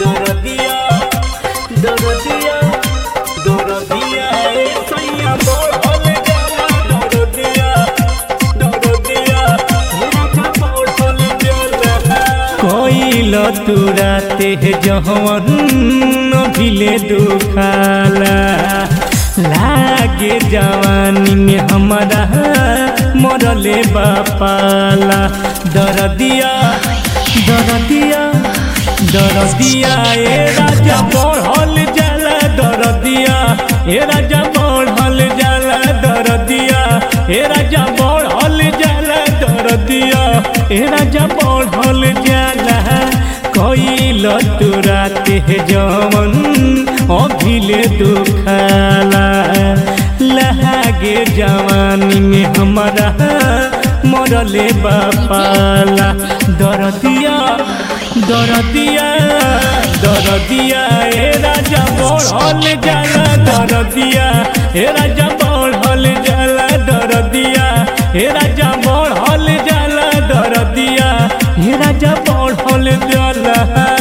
दरदिया दरदिया दरदिया ए सैया बढ़ल जाला दरदिया दरदिया मेरा का बढ़ल जाला कोइल तुराते जहवन भिले दुखाला लागे जवानी में हमारा मरले बापाला दरदिया दरदिया दरदिया ए राजा बढ़ल जाला दरदिया ए राजा बढ़ल जाला दरदिया ए राजा बढ़ल जाला दरदिया ए राजा बढ़ल जाला कइल तुराते जवन अभिले दुखाला लहागे जवानी में हमारा मरले बापाला दरदिया दरदिया दरदिया ए राजा बढ़ल जाला दरदिया ए राजा बढ़ल जाला दरदिया ए राजा बढ़ल जाला दरदिया ए राजा बढ़ल जाला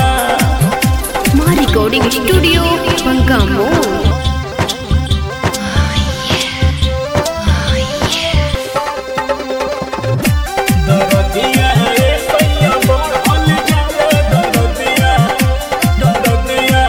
My recording studio, Pangamo. दरदिया ए सैया बढ़ल जाला दरदिया दरदिया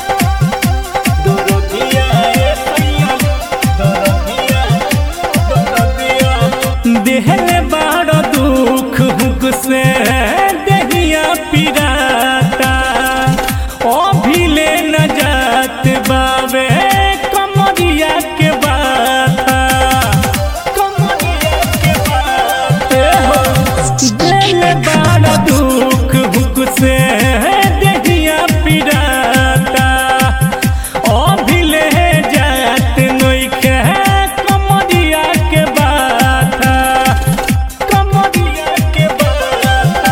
दरदिया ए सैया दरदिया दरदिया देहले बड़ दुख हुक से देहिया पिराता अभिले न जात बावे कमरिया के बाता कमरिया के बाते हो दिल बड़ दुख हुक से देहिया पिराता अभिले जात नइखे कमरिया के बाता कमरिया के बाता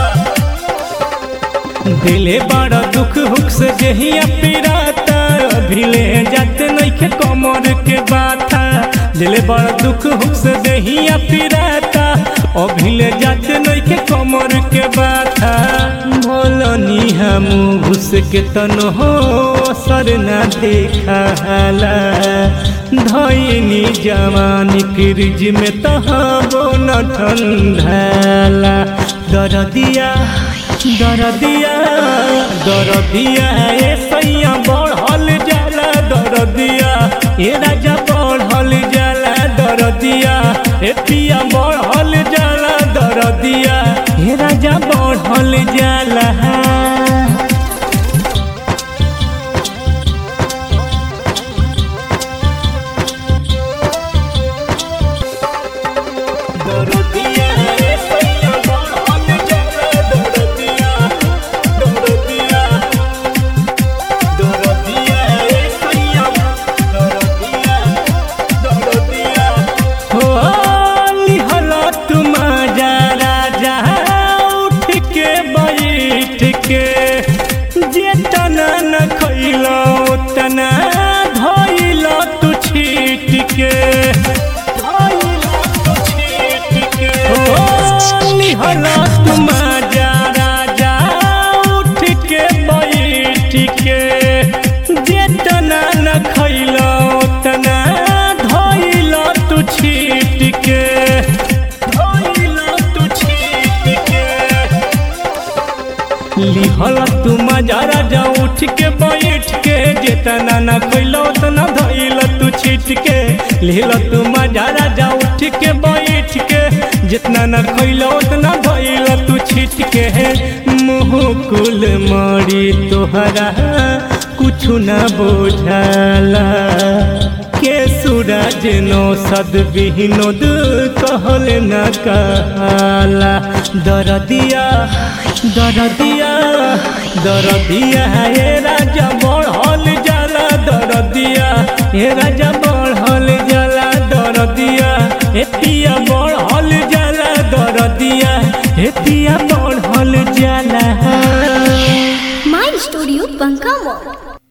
दिले बड़ा दुख हुक से जहिया पिराता अभिले जात नइखे कमर के बाता दिले बड़ा दुख हुक से जहिया पिराता अभिले जात नइखे कमर के बाता भोलनी हम घुस के तन हो सर न देखाला धैनी जवानी फ्रिज में तहाबो न ठंडाला दरदिया दरदिया दरदिया ए सैया बढ़ल जाला दरदिया ए राजा बढ़ल जाला दरदिया ए पिया बढ़ल जाला दरदिया ए राजा बढ़ल जाला दरदिया ए सैया बढ़ल जाला दरदिया दरदिया दरदिया ए सैया दरदिया दरदिया हो लिहला तुम जा राजा उठ के बैठ के जे तना न खैलो तना धैलो तू छीट के धैलो तू छीट के हो लिहला तुम जा राजा उठ के बैठ के जे तना न खैलो तना धैलो तू छीट के धैलो तू छीट के लिहल तू मजारा जा उठ के बैठ के जितना न खैलो उतना धैल तू छीट के लिहल तू मजारा जा उठ के बैठ के जितना न खैलो उतना धैल तू छीट के मुँह कुल मरी तोहरा कुछ न बुझाला के सूरज नो सद विनोद कहल न कहला दरदिया दरदिया दरदिया हे राजा बढ़ल जाला दरदिया हे राजा